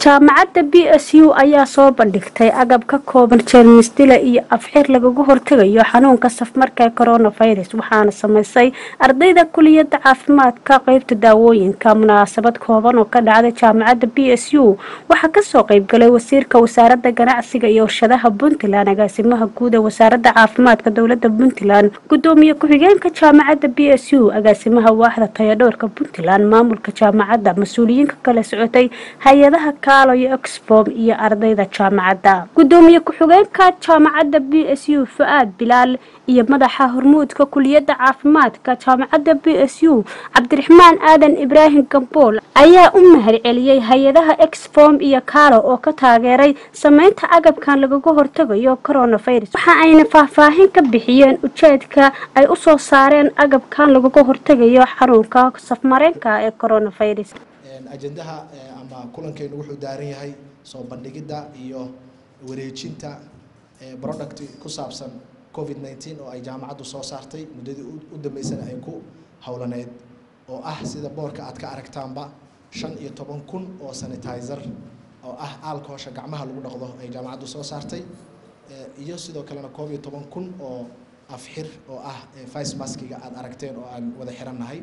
jaamacadda b s u ayaa soo bandhigtay agab ka kooban jeermisdila iyo afxir lagaga hortegayo xanuunka safmarka ee coronavirus waxaana sameysay ardayda kuliyadda caafimaadka qeybta daawooyinka munaasabad kooban oo ka dhacday jaamacadda b s u waxaa kasoo qeybgalay wasiirka wasaaradda ganacsiga iyo warshadaha puntland agaasimaha guud ee wasaaradda caafimaadka dowlada puntland gudoomiye ku-xigeenka jaamacadda b s u agaasimaha waaxda tayadhoorka puntland maamulka jaamacadda mas-uuliyiinka kala socotay hay-adaha kaalo iyo exbom iyo ardayda jaamacadda gudoomiye ku-xigeenka jaamacadda b s u fu-aad bilaal iyo madaxa hormuudka kuliyadda caafimaadka jaamacadda b s u cabdiraxmaan aadan ibraahim gambool ayaa u mahad celiyey hay-adaha exbom iyo kaalo oo ka taageeray sameynta agabkan lagaga hortegayo coronavirus waxa ayna faahfaahin ka bixiyeen ujeedka ay usoo saareen agabkan lagaga hortegayo xanuunka safmareenka ee coronavirus ajendaha ama kulankeenu wuxuu daaran yahay soo bandhigidda iyo wareejinta product ku saabsan covid nneteen oo ay jaamacaddu soo saartay muddadii u dambeysana ay ku howlaneyd oo ah sida boorka aad ka aragtaanba shan iyo toban kun oo sanitizer oo ah aalkoosha gacmaha lagu dhaqdo ay jaamacaddu soo saartay iyo sidoo kalena koob iyo toban kun oo afxir oo ah vice maskiga aada aragteen oo aan wada xirannahay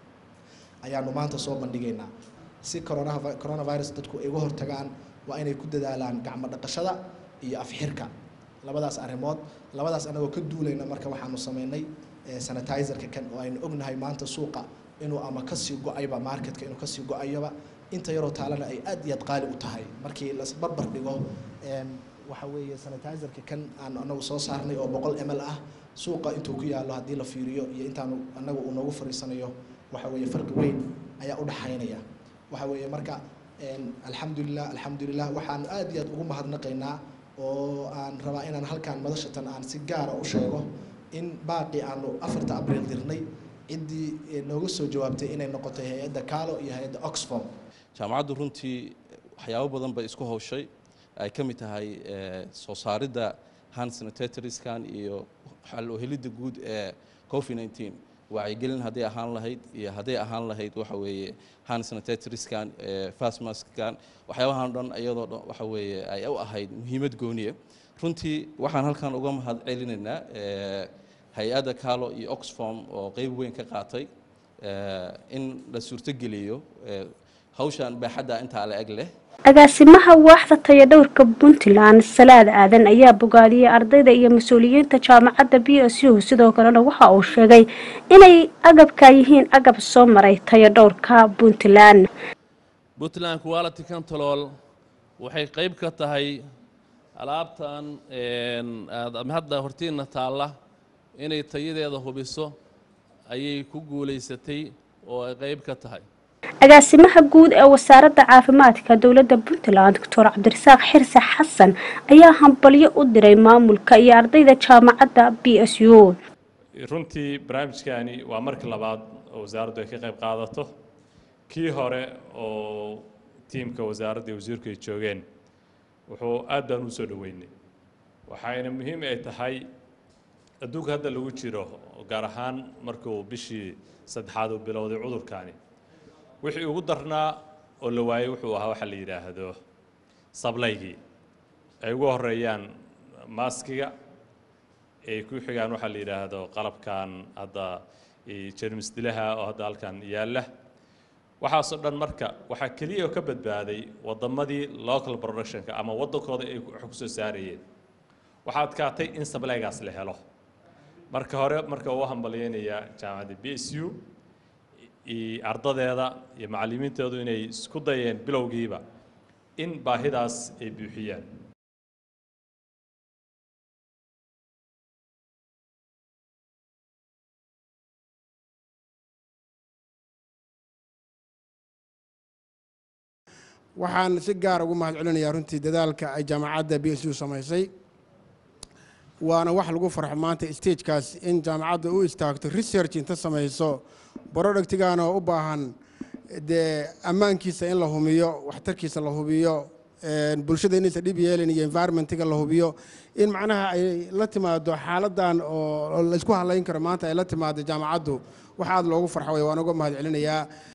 ayaanu maanta soo bandhigaynaa si corona coronavirus dadku ay uga hortagaan waa inay ku dadaalaan gacmo dhaqashada iyo afxirka labadaas arrimood labadaas anagoo ka duulayna marka waxaanu sameynay sanitizerka kan oo aynu ognahay maanta suuqa inuu ama kasii go-ayba marketka inuu kasii go-ayoba inta yaroo taalana ay aad iyo aad qaali u tahay markii lasbarbar dhigo waxa weeye sanitizerka kan aan anagu soo saarnay oo boqol ml ah suuqa intuu ku yaallo haddii la fiiriyo iyo intaanu anagu uu noogu fariisanayo waxa weeye farqi weyn ayaa u dhaxaynaya waxa weeye marka alxamdulilah alxamdulilah waxaan aad iyo aad ugu mahadnaqaynaa oo aan rabaa inaan halkaan madashatan aan si gaara u sheego in baaqii aanu afarta abriil dirnay ciddii nooga soo jawaabtay inay noqotay hay-adda kaalo iyo hay-adda oxfom jaamacaddu runtii waxyaabo badan bay isku hawshay ay ka mid tahay soo saaridda hand sanitatorskan iyo xal u helidda guud ee covid nneteen wacyigelin hadday ahaan lahayd iyo hadday ahaan lahayd waxa weeye hand sanitatorskan fastmaskan waxyaabahan dhan iyadoo dhan waxa weeye ay u ahayd muhiimad gooniya runtii waxaan halkan uga mahad celinaynaa hay-adda calo iyo oxfom oo qeyb weyn ka qaatay in la suurtogeliyo hawshan baaxadda intaa la eg leh agaasimaha waaxda tayadhowrka puntland salaad aadan ayaa bogaadiyey ardayda iyo mas-uuliyiinta jaamacadda b s u sidoo kalena waxa uu sheegay inay agabka yihiin agab soo maray tayadhowrka puntland puntland quality control waxay qeyb ka tahay alaabtan hadda hortiina taalla inay tayadeeda hubiso ayay ku guulaysatay oo ay qeyb ka tahay agaasimaha guud ee wasaaradda caafimaadka dowladda puntland doctor cabdirasaaq xirse xasan ayaa hambalyo u diray maamulka iyo ardayda jaamacadda b s u runtii barnaamijkani waa markii labaad oo wasaaraddu ay ka qayb qaadato kii hore oo tiimka wasaaradda iyo wasiirku ay joogeen wuxuu aad baan u soo dhoweynay waxayna muhiim ay tahay adduunka hadda lagu jiro gaar ahaan markuu bishii saddexaad uu bilowday cudurkani wixii ugu darnaa oo la waayey wuxuu ahaa waxa la yidhaahdo sablaygii ay ugu horeeyaan maaskiga ay ku xigaan waxaa la yidhaahdo qalabkan hadda jermis dilaha oo hadda halkan yaalla waxaasoo dhan marka waxaa keliya oo ka badbaaday waddamadii local productionka ama waddankooda ay wax ku soo saarayeen waxaa adkaatay in sablaygaas la helo marka hore marka uu hambalyeynayaa jaamacadda b s u ardadeeda iyo macallimiinteedu inay isku dayeen bilowgiiba in baahidaas ay buuxiyaan waxaan si gaar ugu mahad celinayaa runtii dadaalka ay jaamacadda b s u samaysay waana wax lagu farxo maanta stagekaas in jaamacadda u istaagto research inta samayso brodhactigan oo u baahan dee ammaankiisa in la hubiyo waxtarkiisa la hubiyo bulshada inaysan dhib yeelin iyo environmentiga la hubiyo in macnaha ay la timaado xaaladan oo laysku hadlayn karo maanta ay la timaado jaamacaddu wax aad loogu farxo way waan uga mahad celinayaa